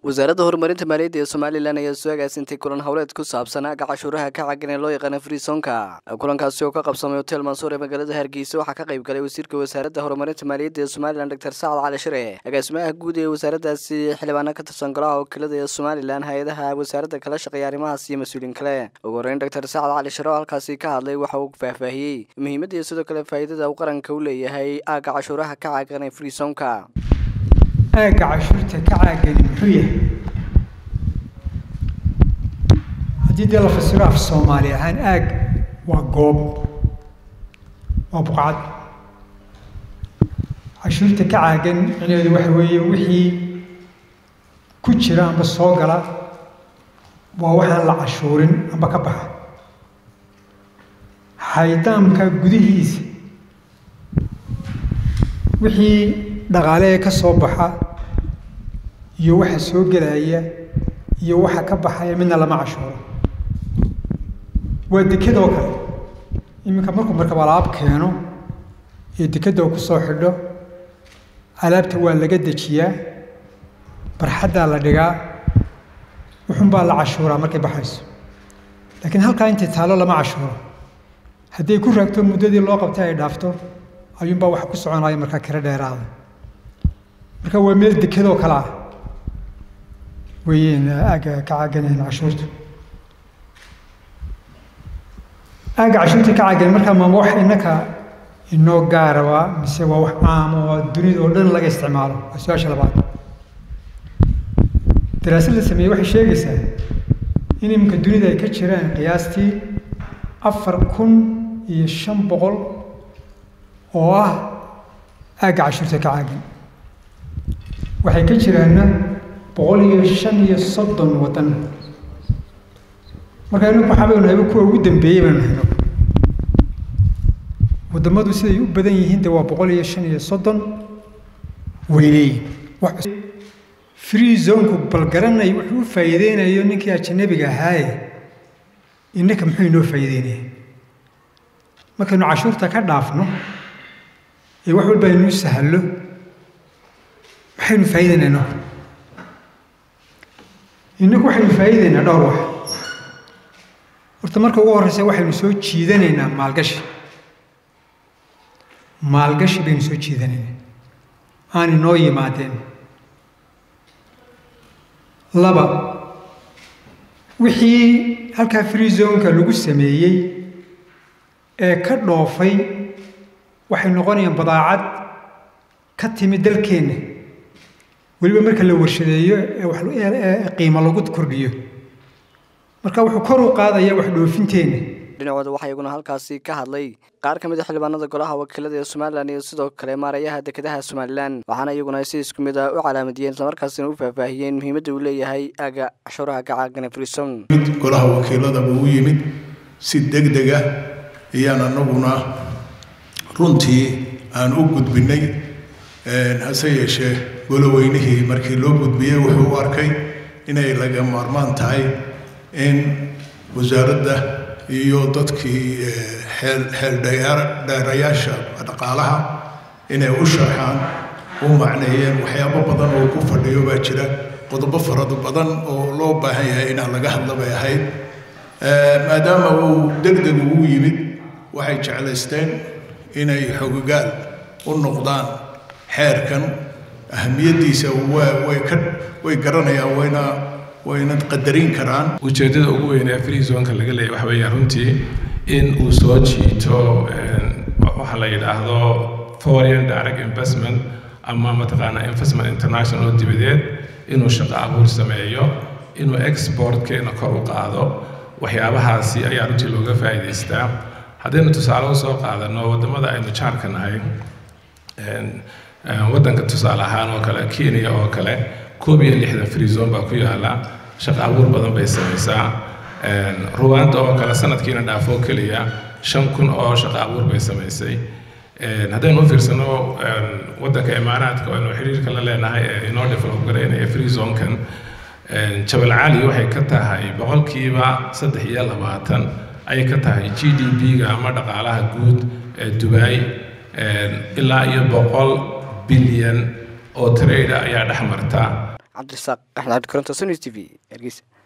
wasaaradda horumarinta maaliyadda ee somalilan ayaa soo agaasintay kulan howleed ku saabsan aga cashuuraha ka cagan ee loo yaqaana friisonka kulankaasi oo ka qabsamay hotel mansuur ee magaalada hargeysa waxaa ka qayb galay wasiirka wasaaradda horumarinta maaliyadda ee somalilan doctor sacad cali shire agaasimaha guud ee wasaaraddaasi xildhibaana ka tirsan golaha wakiilada ee somalilan hay-adaha wasaaradda kala shaqeeya arrimahaas iyo mas-uuliin kale ugu horeyn doctor sacad cali shire oo halkaasi ka hadlay waxa uu faahfaahiyey muhiimadda iyo sidoo kale faa'iidada uu qaranka u leeyahay aaga cashuuraha ka cagan ee friisonka aagga cashuurta ka caagani muxuu yahay haddii dee la fasiro af soomaali ahaan aag waa goob waa buqcad cashuurta ka caagan micnaheedu waxa weeye wixii ku jira amba soo gala waa waxaan la cashuurin amba ka baxa haydaamka gudihiisa wixii dhaqaale ee ka soo baxa iyo waxa soo gelaya iyo waxa ka baxaya midna lama cashuuro waa dekadoo kale iminka markuu markab alaab keeno ee dekadoo ku soo xidho alaabta waa laga dejiyaa barxaddaa la dhigaa wuxunbaa la cashuuraa markay baxayso laakiin halkaa intay taalo lama cashuuro hadday ku raagto muddadii loo qabtay ay dhaafto ayuunbaa waxa ku soconaya markaa kiro dheeraada marka waa meel dekadoo kale ah weeyeen aagga ka caaganeen cashuurta aagga cashuurta ka caagan markaa maama wax innaka inoo gaaraba mise waa wax caamo oo dunida oo dhan laga isticmaalo waa su-aasha labaad daraasad la sameeyey waxay sheegaysaa in iminka dunida ay ka jiraan qiyaastii afar kun iyo shan boqol oo ah aagga cashuurta ka caagan waxay ka jiraanna boqol iyo shan iyo soddon waddan marka inagu waxaa baynu hayba kuwa ugu dambeeyey baynu hayno waddamadu siday u badan yihiin de waa boqol iyo shan iyo soddon weyneeyin free zonku bal garanay wuxuu u faa'iideynayo ninkii ajanabiga ahaaye innaka muxuu inoo faa'iideynaya markaynu cashuurta ka dhaafno ee wax walba inuu sahallo maxaynu faa'iideynaa innagu waxaynu faa'iideynaa dhowr wax horta marka ugu horreysa waxaynu soo jiidanaynaa maalgashi maalgashi baynu soo jiidanaynaa aan inoo yimaadeen laba wixii halkaa free zonka lagu sameeyey ee ka dhoofay waxay noqonayaan badaacad ka timi dalkeenna weliba marka la warshadeeyo ee qiimo lagu kordhiyo marka wuxuu kor u qaadaya wax dhoofinteenna dhinacooda waxaa iyaguna halkaasi ka hadlay qaar ka mid a xildhibaanada golaha wakiilada ee somalilan iyo sidoo kale maarayaha dekedaha somalilan waxaana iyaguna si isku mid ah u calaamadiyeen islamarkaasina u faahfaahiyeen muhiimadda uu leeyahay aaga cashuuraha ka caagana frison golaha wakiiladaba u yimid si deg deg ah ayaan anaguna runtii aan u gudbinay hase yeeshee goloweynihii markii loo gudbiyey wuxuu u arkay inay laga maarmaan tahay in wasaaradda iyo dadkii xeeldheerayaasha dhaqaalaha inay u sharxaan u macneeyeen waxyaabo badan oo ku fadhiyo baa jira qodobo farado badan oo loo baahan yahay inaan laga hadla bay ahayd maadaama uu deg deg ugu yimid waxay jeclaysteen inay xogogaal u noqdaan xeerkan ahamiyaddiisa way ka way garanayaan wayna wayna qadarin karaan ujeeddada ugu weyn ee free zonka laga leeyahy waxa weeyaan runtii in uu soo jiito waxa la yidhaahdo foreign direct investment ama mataqaanaa investment international oo dibadeed inuu shaqo abuur sameeyo inuu exportkeena kor u qaado waxyaabahaasi ayaa runtii looga faa'iidaystaa haddaynu tusaale u soo qaadano waddamada aynu jaarka nahay waddanka tusaale ahaan oo kale kenya oo kale koob iyo lixdan free zone baa ku yaala shaqo abuur badan bay samaysaa ruwaanda oo kale sanadkiina dhaafoo keliya shan kun oo shaqo abuur bay samaysay haddaynu u fiirsano waddanka imaaraadka oo aynu xiriirka la leenahay ee inoo develop garaynaya free zonkan jabal cali waxay ka tahay boqolkiiba saddex iyo labaatan ayay ka tahay g d p-ga ama dhaqaalaha guud ee dubai ilaa iyo boqol bilyan oo trade ayaa dhex marta cabdirasaaq axmed cabdikaranto sonis t v hargeysa